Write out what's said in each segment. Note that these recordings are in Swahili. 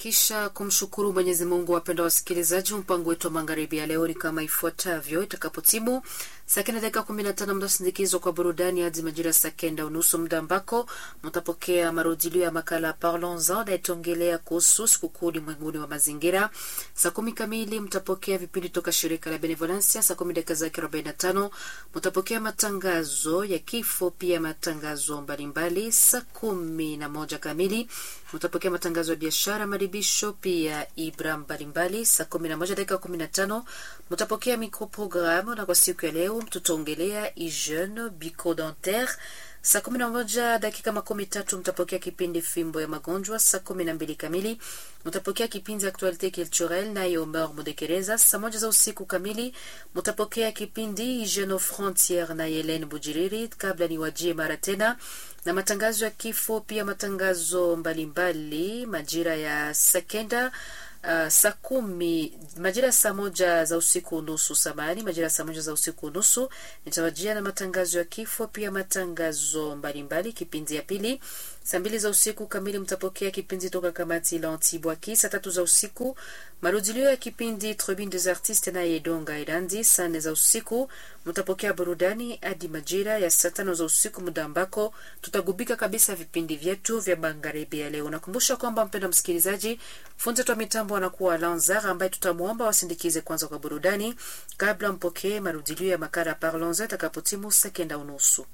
kisha kumshukuru Mwenyezi Mungu. Wapenda wasikilizaji, mpango wetu wa magharibi ya leo ni kama ifuatavyo. Itakapotimu saa kenda dakika kumi na tano mtasindikizwa kwa burudani hadi majira saa kenda unusu, muda ambako mtapokea marudilio ya makala Parlons-en nayetongelea kuhusu sikukuu ulimwenguni wa mazingira. Saa kumi kamili mtapokea vipindi toka shirika la Benevolencia. Saa kumi dakika zake arobaini na tano mtapokea matangazo ya kifo, pia matangazo mbalimbali. Saa kumi na moja kamili mtapokea matangazo ya biashara, maribisho, pia ibra mbalimbali. Saa kumi na moja dakika kumi na tano mtapokea microprogramu, na kwa siku ya leo tutaongelea hygiene bucco-dentaire. Saa kumi na moja dakika makumi tatu mtapokea kipindi fimbo ya magonjwa. Saa kumi na mbili kamili mtapokea kipindi actualite culturelle naye Omer Mudekereza. Saa moja za usiku kamili mtapokea kipindi hygiene aux frontières na Helen Bujiriri, kabla ni wajie mara tena na matangazo ya kifo, pia matangazo mbalimbali majira ya sekenda Uh, saa kumi majira saa moja za usiku nusu samani majira saa moja za usiku nusu nitawajia na matangazo ya kifo pia matangazo mbalimbali. Kipindi ya pili saa mbili za usiku kamili mtapokea kipindi toka kamati la Antibwaki. Saa tatu za usiku marudilio ya kipindi Tribune des Artistes na Yedonga Irandi. Saa nne za usiku mtapokea burudani hadi majira ya saa tano za usiku, muda ambako tutagubika kabisa vipindi vyetu vya magharibi ya leo. Nakumbusha kwamba mpenda msikilizaji, fundi wa mitambo anakuwa Lanzar ambaye tutamwomba wasindikize kwanza kwa burudani kabla mpokee marudilio ya makala Parlons atakapotimu sekenda unusu.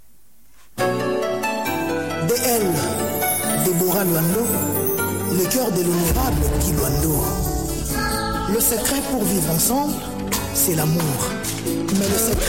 DL Deborah Luando, le cœur de l'honorable Guy Luando. Le secret pour vivre ensemble, c'est l'amour. Mais le secret